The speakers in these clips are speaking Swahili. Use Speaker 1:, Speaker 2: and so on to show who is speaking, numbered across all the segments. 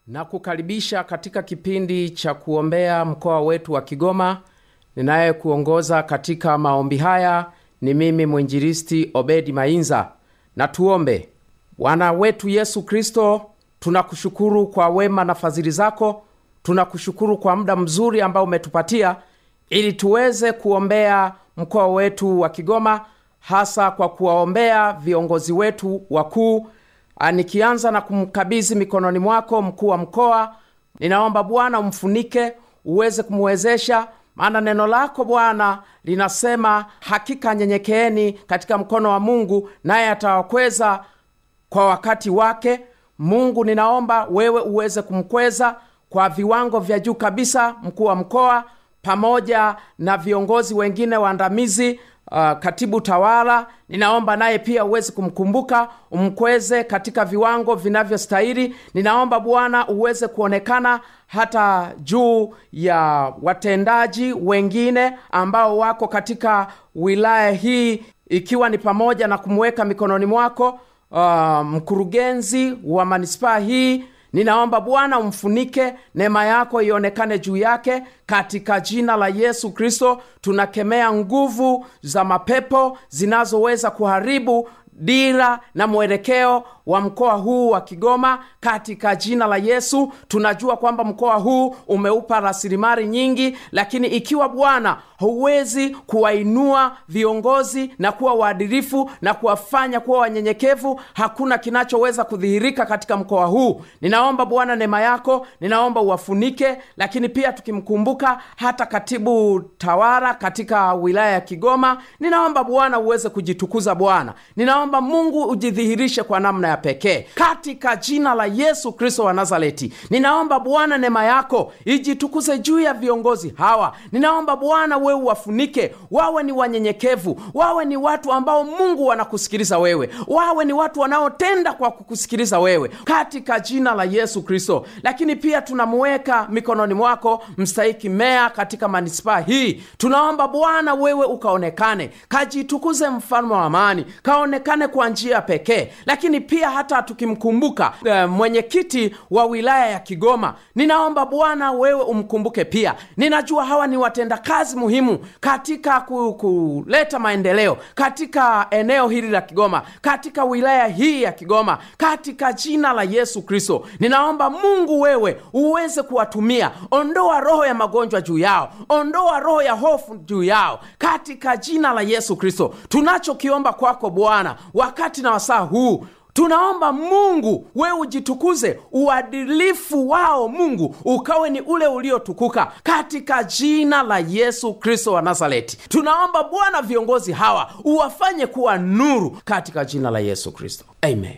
Speaker 1: na kukaribisha katika kipindi cha kuombea mkoa wetu wa Kigoma. Ninayekuongoza katika maombi haya ni mimi mwinjilisti Obedi Mainza. Na tuombe. Bwana wetu Yesu Kristo, tunakushukuru kwa wema na fadhili zako. Tunakushukuru kwa muda mzuri ambao umetupatia ili tuweze kuombea mkoa wetu wa Kigoma, hasa kwa kuwaombea viongozi wetu wakuu. Nikianza na kumkabidhi mikononi mwako mkuu wa mkoa, ninaomba Bwana umfunike, uweze kumwezesha, maana neno lako Bwana linasema hakika nyenyekeeni katika mkono wa Mungu, naye atawakweza kwa wakati wake. Mungu, ninaomba wewe uweze kumkweza kwa viwango vya juu kabisa, mkuu wa mkoa pamoja na viongozi wengine waandamizi Uh, katibu tawala, ninaomba naye pia uweze kumkumbuka, umkweze katika viwango vinavyostahili. Ninaomba Bwana uweze kuonekana hata juu ya watendaji wengine ambao wako katika wilaya hii, ikiwa ni pamoja na kumweka mikononi mwako uh, mkurugenzi wa manispaa hii Ninaomba Bwana umfunike, neema yako ionekane juu yake katika jina la Yesu Kristo. Tunakemea nguvu za mapepo zinazoweza kuharibu dira na mwelekeo wa mkoa huu wa Kigoma katika jina la Yesu. Tunajua kwamba mkoa huu umeupa rasilimali nyingi, lakini ikiwa Bwana huwezi kuwainua viongozi na kuwa waadilifu na kuwafanya kuwa wanyenyekevu, hakuna kinachoweza kudhihirika katika mkoa huu. Ninaomba Bwana neema yako, ninaomba uwafunike, lakini pia tukimkumbuka hata katibu tawala katika wilaya ya Kigoma, ninaomba Bwana uweze kujitukuza. Bwana ninaomba Mungu ujidhihirishe kwa namna ya pekee katika jina la Yesu Kristo wa Nazareti. Ninaomba Bwana neema yako ijitukuze juu ya viongozi hawa. Ninaomba Bwana wewe uwafunike, wawe ni wanyenyekevu, wawe ni watu ambao Mungu wanakusikiliza wewe, wawe ni watu wanaotenda kwa kukusikiliza wewe katika jina la Yesu Kristo. Lakini pia tunamuweka mikononi mwako mstahiki meya katika manispaa hii. Tunaomba Bwana wewe ukaonekane, kajitukuze, mfalme wa amani, kaonekane kwa njia pekee. Lakini pia hata tukimkumbuka e, mwenyekiti wa wilaya ya Kigoma, ninaomba Bwana wewe umkumbuke pia. Ninajua hawa ni watendakazi muhimu katika kuleta maendeleo katika eneo hili la Kigoma, katika wilaya hii ya Kigoma, katika jina la Yesu Kristo. Ninaomba Mungu wewe uweze kuwatumia. Ondoa roho ya magonjwa juu yao, ondoa roho ya hofu juu yao, katika jina la Yesu Kristo. Tunachokiomba kwako Bwana wakati na wasaa huu tunaomba Mungu wewe ujitukuze, uadilifu wao Mungu ukawe ni ule uliotukuka katika jina la Yesu Kristo wa Nazareti. Tunaomba Bwana viongozi hawa uwafanye kuwa nuru katika jina la Yesu Kristo, amen.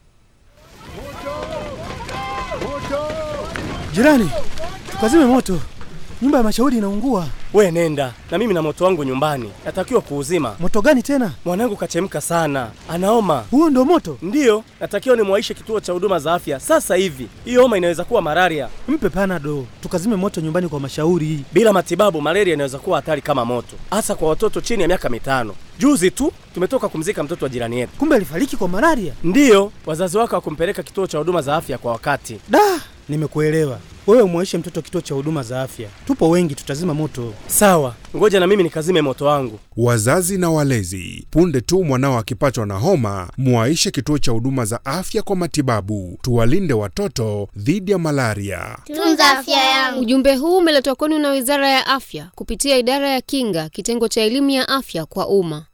Speaker 2: Jirani, tukazime moto, nyumba ya mashauri inaungua.
Speaker 3: We nenda na mimi na moto wangu nyumbani, natakiwa kuuzima.
Speaker 2: Moto gani tena?
Speaker 3: Mwanangu kachemka sana, anaoma.
Speaker 2: Huo ndo moto?
Speaker 3: Ndiyo, natakiwa nimwaishe kituo cha huduma za afya sasa hivi. Hiyo homa inaweza kuwa malaria.
Speaker 2: Mpe panado, tukazime moto nyumbani kwa mashauri.
Speaker 3: Bila matibabu, malaria inaweza kuwa hatari kama moto, hasa kwa watoto chini ya miaka mitano. Juzi tu tumetoka kumzika mtoto wa jirani yetu.
Speaker 2: Kumbe alifariki kwa malaria?
Speaker 3: Ndiyo, wazazi wake hawakumpeleka kituo cha huduma za afya kwa wakati.
Speaker 2: Da, nimekuelewa. Wewe umwaishe mtoto kituo cha huduma za afya, tupo wengi, tutazima moto.
Speaker 3: Sawa, ngoja na mimi nikazime moto wangu.
Speaker 4: Wazazi na walezi, punde tu mwanao akipatwa na homa, mwaishe kituo cha huduma za afya kwa matibabu. Tuwalinde watoto dhidi ya malaria.
Speaker 5: Tunza afya yangu.
Speaker 6: Ujumbe huu umeletwa kwenu na Wizara ya Afya kupitia Idara ya Kinga, kitengo cha elimu ya afya kwa umma.